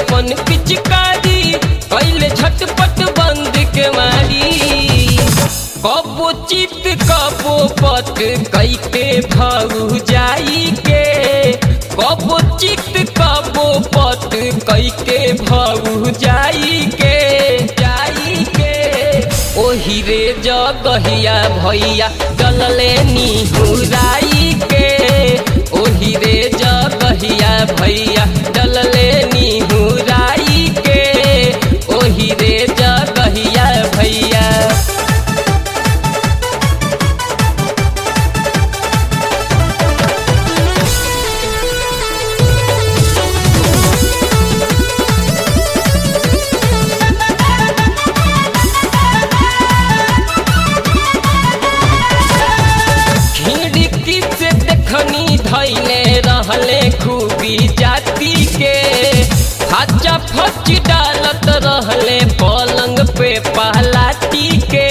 अपन पिचकारी कैले झटपट बंद के मारी कबो चित कबो पट कैके भाऊ जाई के कबो चित कबो पट कैके भाऊ जाई के जाई के ओही रे जगहिया भैया डलले निहुराई के ओही रे जगहिया भैया डलले निहुराई के ओही रे जगहिया भैया खिड़की से देखनी धैले रहले खूबी जाति के हाचा फच डालत रहले पलंग पे पहलाती के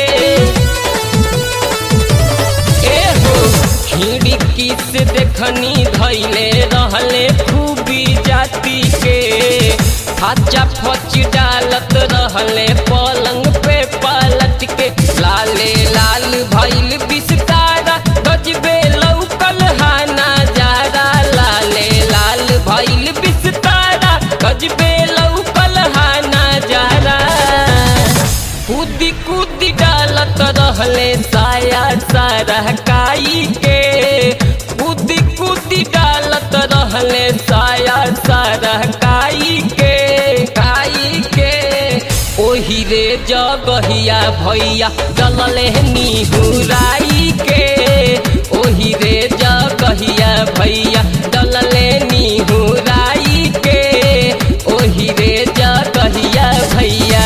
ए हो खिड़की से देखनी धैले रहले खूबी जाति के हाचा फच डालत रहले पलंग पे पलट के लाले लाल भैल बिस्तारा गजबे लौकल हाना जारा लाले लाल भैल बिस्तारा गजबे लौकल हाना जारा कूदी कूदी डालत रहले साया सारा काई के कूदी कूदी डालत रहले साया सारा काई के काई के ओही रे जगहिया भैया डलले निहुराई के ओही रे जगहिया भैया डलले निहुराई के ओही रे जगहिया भैया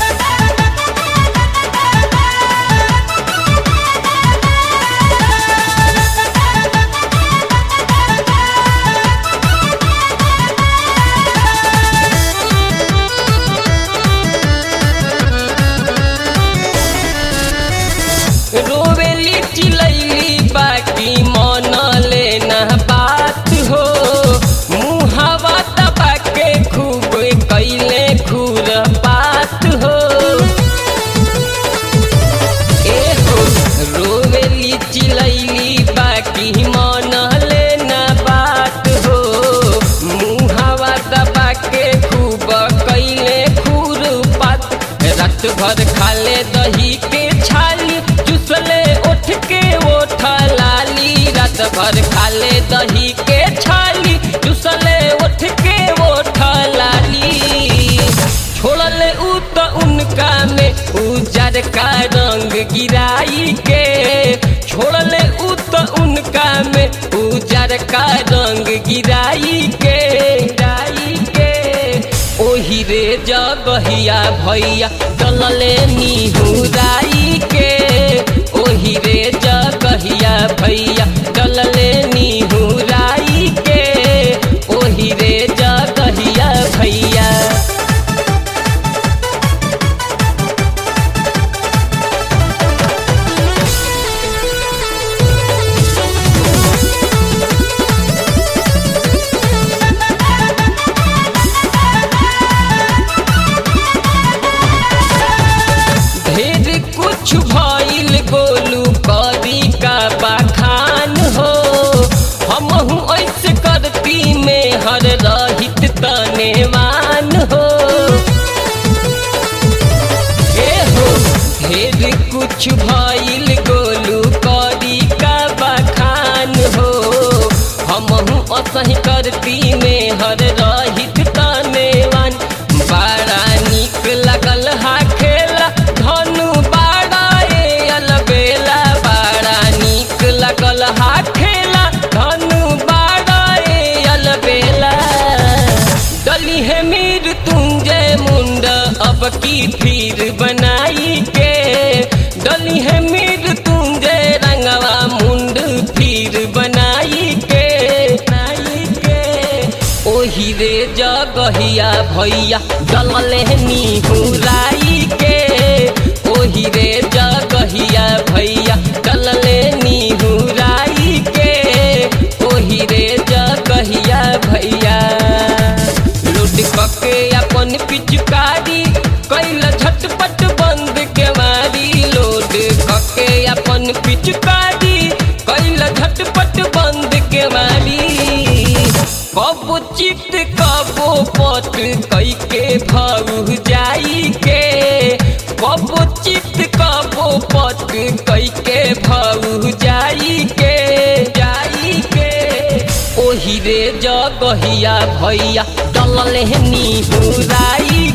रोवेली चिलैली बाकी मन लेना बात हो मुहावा दबा के खूब कैले खूर बात हो ए हो रोवेली चिलैली बाकी मन लेना बात हो मुहावा दबा के खूब कैले खूर बात रात भर खाले दही के छाली चुसले उठ के ओठ लाली रात भर खाले दही के छाली चुसले उठ के ओठ लाली छोड़ले उ तो उनका में उजर का रंग गिराई के छोड़ले उ तो उनका में उजर का रंग गिराई के गिराई के ओही रे जगहिया भैया डलले निहुराई के ओही रे जगहिया भैया डलले निहुराई के ओही रे जगहिया भैया ढेर कुछ भइल गोलू करी का बखान हो हमहू ऐसे करती में हर रहित तनेवान हो ए हो ढेर कुछ भइल गोलू करी का बखान हो हमहू असही करती में हर रहित तनेवान बड़ा निक लगल हा खेला धनु बाड़ा ए अलबेला बड़ा निक लगल हा खेला धनु बाड़ा ए अलबेला डली है मीर तुंजय मुंड अब की फिर बनाई के डली है मीर तुंजय रंगवा मुंड फिर बनाई के बनाई के ओही रे जगहिया भैया डलले निहुराई के ओही रे जगहिया भैया डलले निहुराई के ओही रे जगहिया भैया लूट पके झटपट बंद के मारी लोड कके अपन पिचकारी कैल झटपट बंद के मारी कबो चित कबो पट कई के भाऊ जाई के कबो चित कबो पट कई के भाऊ जाई के जाई के ओही रे जगहिया भैया डलल नी हुराई